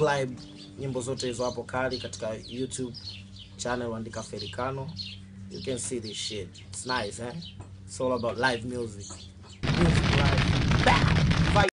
subscribe nyimbo zote hizo hapo kali katika youtube channel andika ferikano you can see this shit it's nice eh it's all about live music music live Bah!